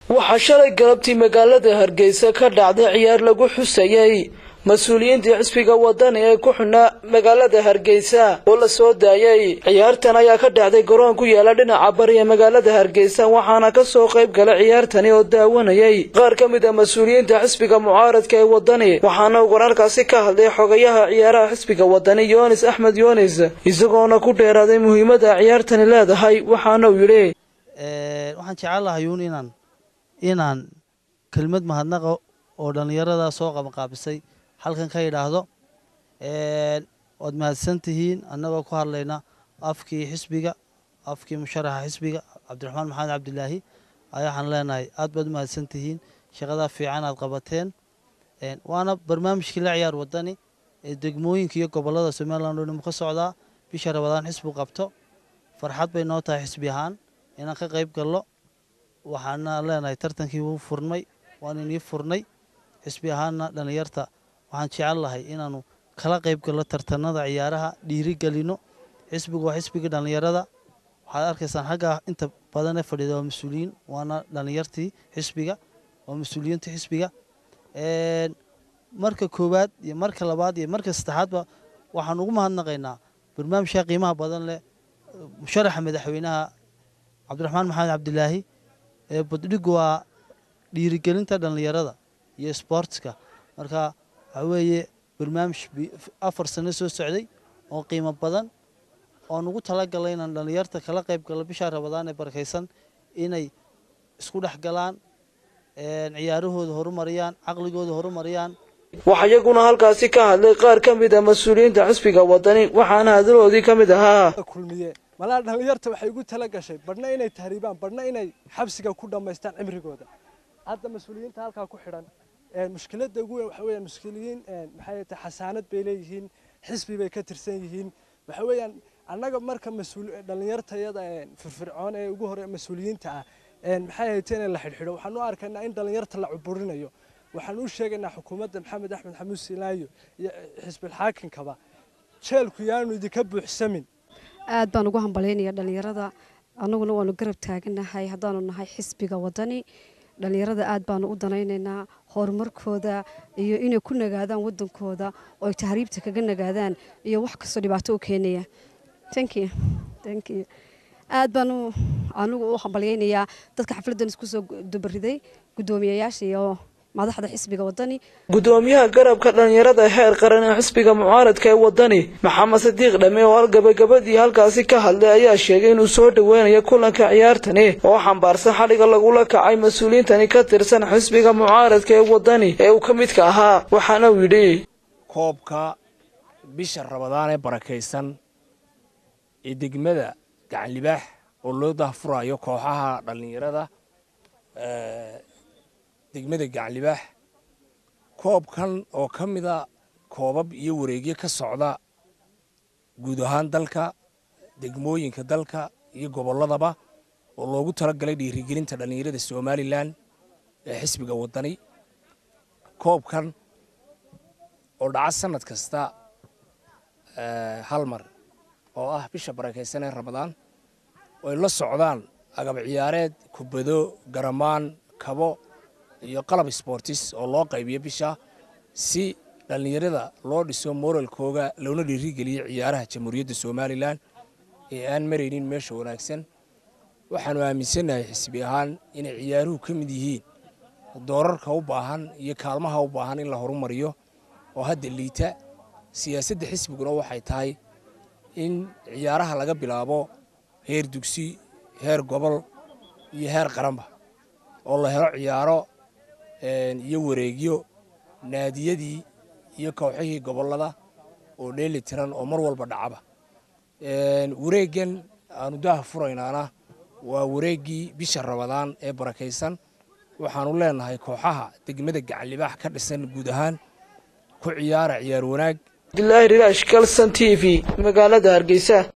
waxaa shalay galabtii magaalada hargeysa ka dhacday ciyaar lagu xusayey mas-uuliyiintii xisbiga wadani ee ku xidhnaa magaalada hargeysa oo la soo daayey ciyaartan ayaa ka dhacday garoon ku yaala dhinaca bari ee magaalada hargeysa waxaana ka soo qayb galay ciyaartani oo daawanayey qaar ka mid a mas-uuliyiinta xisbiga mucaaradka ee wadani waxaana uu wararkaasi ka hadlay xogayaha ciyaaraha xisbiga wadani yoonis axmed yoonis isagoona ku dheeraaday muhiimada ciyaartani leedahay waxaana uu yidhi waxaan jecellahayuun inaan inaan kelmad mahadnaqa oo dhallinyarada soo qabanqaabisay halkan ka yidhaahdo waad mahadsan tihiin annagoo ku hadlayna afkii xisbiga afkii musharaxa xisbiga cabdiraxmaan maxamed cabdilaahi ayaa waxaan leenahay aad baad u mahadsan tihiin shaqadaa fiican aad qabateen waana barnaamijkii la ciyaar wadani ee degmooyinka iyo gobolada somalilan oo dhan ka socdaa bisha rabadaan xisbu qabto farxad bay noo tahay xisbi ahaan inaan ka qayb gallo waxaana leenahay tartankii wuu furnay waan inii furnay xisbi ahaanna dhallinyarta waxaan jecel lahay inaanu kala qayb gallo tartanada ciyaaraha dhiiri gelino xisbigu waa xisbigii dhallinyarada waxaad arkaysaan xaggaa inta badan ee fadhida waa mas-uuliyiin waana dhallinyartii xisbiga waa mas-uuliyiintii xisbiga marka koowaad iyo marka labaad iyo marka saddexaadba waxaan ugu mahadnaqaynaa barnaamijka qiimaha badan leh musharaxa madaxweynaha cabdiraxmaan maxamed cabdilaahi ee baddhigu waa dhiirigelinta dhallinyarada iyo sboortska marka waxaa weeye barnaamij afar sano soo socday oo qiimo badan oon ugu talagalay inaan dhallinyarta kala qayb gallo bishaa rabadaan ee barakaysan inay isku dhex galaan ciyaarahooda horumariyaan caqligooda horumariyaan waxaa iyaguna halkaasi ka hadlay qaar ka mid a mas-uuliyiinta xisbiga wadani waxaana hadaloodii ka mid ahaa kulmiye malaa dhallinyarta waxay ugu tala gashay badhna inay tahriibaan badhna inay xabsiga ku dhammaystaan cimrigooda hadda mas-uuliyiinta halkaa ku xidhan mushkiladda ugu weyn waxa weeyaan mushkiliyiin maxay tahay xasaanad bay leeyihiin xisbi bay ka tirsan yihiin waxa weeyaan annaga marka mas-uul dhallinyartayada firfircoon ee ugu hore mas-uuliyiinta ah maxay hayteen in la xidhxidho waxaan u arkaynaa in dhallinyarta la cuburinayo waxaan u sheegaynaa xukuumadda maxamed axmed xamuud silaayo iyo xisbilxaakinkaba jeelku yaanu idinka buuxsamin aad baan ugu hambalyaynaya dhallinyarada annaguna waanu garab taaganahay haddaanu nahay xisbiga wadani dhallinyarada aad baanu u danaynaynaa horumarkooda iyo inay ku nagaadaan wadankooda oo ay tahriibta kaga nagaadaan iyo wax kastoo dhibaato u keenaya aad baanu anigu u hambalyaynayaa dadka xafladdan isku soo dubariday guddoomiyayaasha iyo madaxda xisbiga wadani guddoomiyaha garabka dhallinyarada heer qaran ee xisbiga mucaaradka ee wadani maxamed sadiiq dhame oo gabagabadii halkaasi ka hadlay ayaa sheegay inuu soo dhoweynayo kulanka ciyaartani oo xambaarsan xadhiga lagula kacay mas-uuliyiintani ka tirsan xisbiga mucaaradka ee wadani ee uu ka midka ahaa waxaana uu yidhi koobka bisha rabadaan ee barakaysan ee degmada gacanlibaax oo loo dahfurayo kooxaha dhallinyarada degmada gacanlibaax koobkan oo ka mida koobab iyo wareegyo ka socda guud ahaan dalka degmooyinka dalka iyo gobolladaba oo loogu talagalay dhiirigelinta dhallinyarada somalilan ee xisbiga wadani koobkan oo dhaca sannad kasta hal mar oo ah bisha barakaysan ee ramadaan oo ay la socdaan agab ciyaareed kubado garamaan kabo iyo qalab sbortis oo loo qaybiyo bisha si dhallinyarada loo dhiso moralkooga loona dhiirigeliyo ciyaaraha jamhuuriyadda somalilan ee aan maraynin meesha wanaagsan waxaanu aaminsannahay xisbi ahaan inay ciyaaruhu ka mid yihiin doorarka u baahan iyo kaalmaha u baahan in la horumariyo oo hadda liita siyaasadda xisbiguna waxay tahay in ciyaaraha laga bilaabo heer dugsi heer gobol iyo heer qaranba oo la helo ciyaaro iyo wareegyo naadiyadii iyo kooxihii gobollada oo dheeli tiran oo mar walba dhacaba wareeggan aanu daha furaynaana waa wareeggii bisha rabadaan ee barakaysan waxaanu leenahay kooxaha degmada gacanlibaax ka dhisan guud ahaan ku ciyaara ciyaar wanaag abdilaahi rilaash kalson t v magaalada hargeysa